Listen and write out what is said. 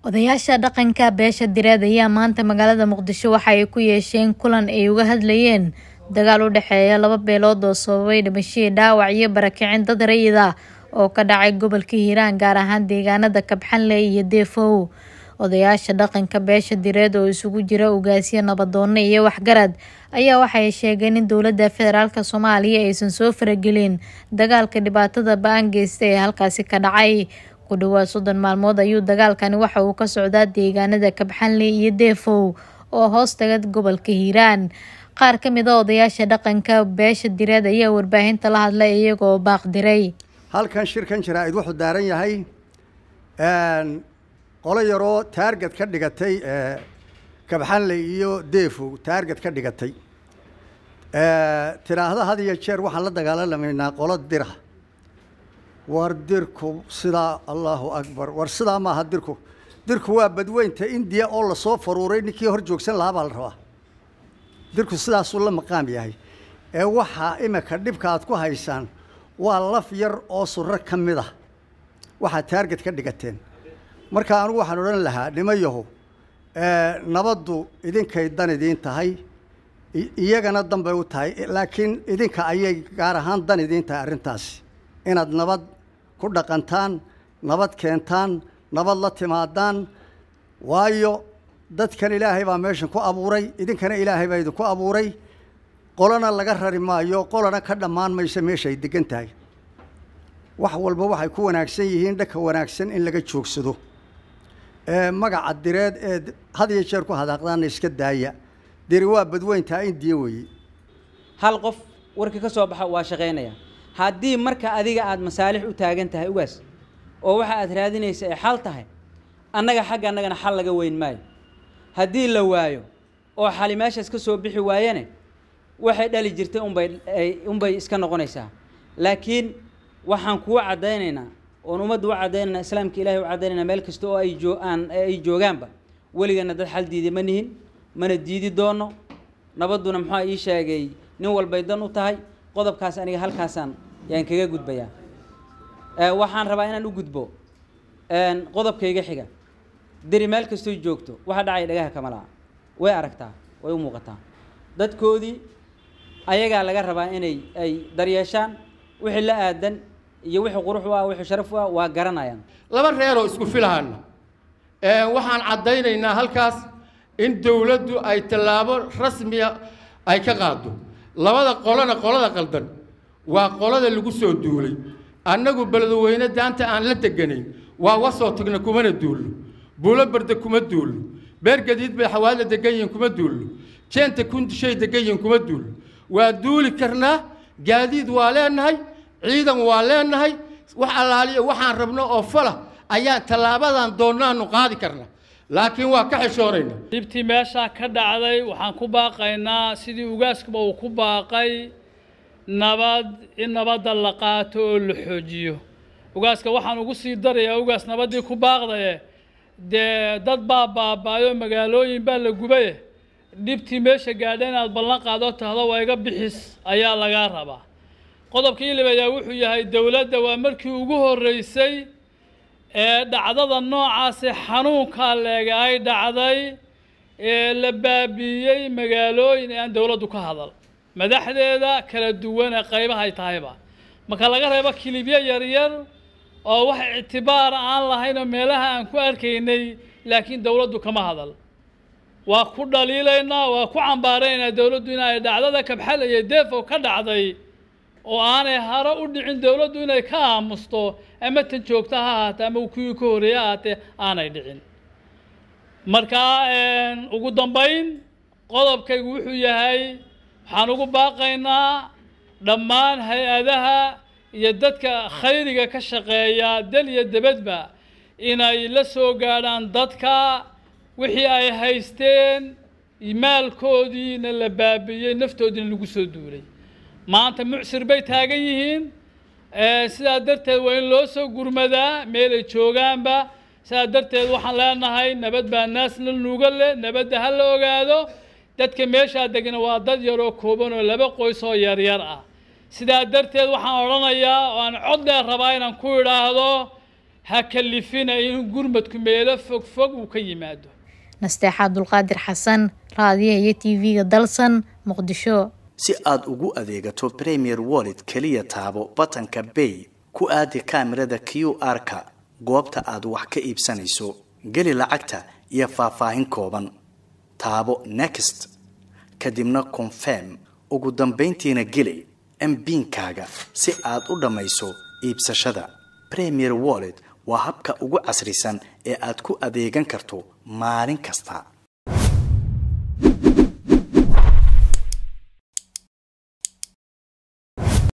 Odayaasha dhaqanka beesha direed ayaa maanta magaalada Muqdisho waxa ay ku yeesheen kulan ay uga hadlayeen dagaal u dhexeeya laba beelood oo sababay dhimasho, dhaawac iyo barakicin dad rayid ah oo ka dhacay gobolka Hiiraan gaar ahaan deegaanada Kabxanle iyo Deefow. Odayaasha dhaqanka beesha direed oo isugu jira ugaasyo, nabdoonno iyo waxgarad ayaa waxay sheegeen in dowladda federaalk Soomaaliya aysan soo faragelin dagaalka dhibaatada ba'an geystay ee halkaasi ka dhacay. Ku dhawaad soddon maalmood ayuu dagaalkani waxa uu ka socdaa deegaanada Kabxanle iyo Deefow oo hoos taga gobolka Hiiraan. Qaar ka mid ah odayaasha dhaqanka beesha direed ayaa warbaahinta la hadlay iyaga oo baaq diray. halkan shirkan jaraa'id wuxuu daaran yahay qolo yaroo taarget ka dhigatay kabxanle iyo deefow taarget ka dhigatay tiraahda had iyo jeer waxaan la dagaalamaynaa qolo dira war dirku sidaa allahu akbar war sidaa maaha dirku dirku waa badweynta indiya oo lasoo faruuray ninkii hor joogsan lahaa baa la rabaa dirku sidaasuu la maqaam yahay ee waxaa imika dhibka aad ku haysaan waa laf yar oo surro ka mid ah waxaad taarget ka dhigateen marka anigu waxaan odhan lahaa nimayahu nabaddu idinkay dan idiin tahay iyagana dan bay u tahay laakiin idinka ayay gaar ahaan dan idiin tahay arrintaasi inaad nabad ku dhaqantaan nabad keentaan nabad la timaadaan waayo dadkan ilaahay baa meeshan ku abuuray idinkana ilaahay baa idinku abuuray qolana laga rari maayo qolana ka dhammaan mayso meesha ay degan tahay wax walba waxay ku wanaagsan yihiin dhanka wanaagsan in laga joogsado magaca direed ee had iyo jeer ku hadaaqdaana iska daaya diri waa badweyntaa indiya weeye hal qof warkii ka soo baxa waa shaqaynaya haddii marka adiga aada masaalix u taagan tahay ugaas oo waxa aad raadinaysa ay xal tahay annaga xagga annagana xal laga weyn maayo haddii la waayo oo xali meeshaas ka soo bixi waayane waxay dhali jirtay unbay unbay iska noqonaysaa laakiin waxaan kuwa caddaynaynaa oon ummadda u caddaynaynaa islaamka ilahay u caddaynaynaa meel kasta oo ay joo aan ay joogaanba weligana dad xal diiday ma nihin mana diidi doono nabadduna muxua ii sheegay nin walbay dan u tahay qodobkaas aniga halkaasaan yaan kaga gudbayaa waxaan rabaa inaan u gudbo qodobkayga xiga deri meel kastoy joogto waxa dhacay dhagaha kama laha way aragtaa way u muuqataa dadkoodii ayagaa laga rabaa inay ay daryeeshaan wixii la aadan iyo wixii qurux u ah wixii sharaf u ah waa garanayaan laba reeroo isku filahana waxaan caddaynaynaa halkaas in dowladdu ay tallaabo rasmiya ay ka qaado labada qolona qolada qaldan waa qolada lagu soo duulay annagu beledweyne daanta aan la deganayn waa wasoo tagna kumana duulno buulo barda kuma duulno beer gadiid bay xawaadla degan yihiin kuma duulno jeenta kundishay degan yihiin kuma duulno waa duuli karnaa gaadiid waa leenahay ciidan waa leenahay wax allaaliya waxaan rabno oo fala ayaan tallaabadan doonnaanu qaadi karnaa laakiin waa ka xishoonayna dhibtii meeshaa ka dhacday waxaan ku baaqaynaa sidii ugaaskuba uu ku baaqay nabad in nabadda la qaato oo la xoojiyo ugaaska waxaan ugu sii darayaa ugaas nabaddii ku baaqdaye dee dad baa baabaayo magaalooyin baa la gubaye dhibtii meesha gaadha inaad ballan qaado tahdo waa iga bixis ayaa lagaa rabaa qodobka ilib ayaa wuxuu yahay dowladda waa markii ugu horreysay ee dhacdada noocaasi xanuunkaa leega ay dhacday ee la baabiiyey magaalooyin ee aan dowladdu ka hadal madaxdeeda kala duwan ee qaybaha ay tahayba marka laga reebo kilibyo yaryar oo wax ictibaara aan lahayn oo meelaha aan ku arkaynay laakiin dowladdu kama hadal waa ku dhaliilaynaa waa ku cambaaraynaa dowladdu in ay dhacdada kabxal iyo deefow ka dhacday oo aanay haro u dhicin dowladdu inay ka aamusto ama tan joogta ha ahaatee ama kuwii ka horreeye ahaatee aanay dhicin marka ugu dambayn qodobkaygu wuxuu yahay waxaan ugu baaqaynaa dhammaan hay-adaha iyo dadka khayriga ka shaqeeya dal iyo debadba inay la soo gaadhaan dadka wixii ay haysteen maalkoodiina la baabiiyey naftoodiina lagu soo duulay maanta mucsir bay taagan yihiin sidaa darteed waa in loo soo gurmadaa meelay joogaanba sidaa darteed waxaan leenahay nabad baa naasna nuuga leh nabadda ha la ogaado dadka meeshaa degna waa dad yaroo kooban oo laba qoys oo yaryar ah sidaa darteed waxaan odhanayaa oo aan cod dheer rabaa inaan ku idhaahdo ha kalifina in gurmadku meelo fog fog uu ka yimaado nasteexa abdulqaadir xasan raadiyaha iyo tv-ga dalsan muqdisho si aad ugu adeegato premier wallet keliya taabo batanka bay ku aadi kaamirada q r-ka goobta aad wax ka iibsanayso geli lacagta iyo faahfaahin kooban taabo next kadibna confirm ugu dambayntiina geli mbiinkaaga si aad u dhammayso iibsashada premier wallet waa habka ugu casrisan ee aad ku adeegan karto maalin kasta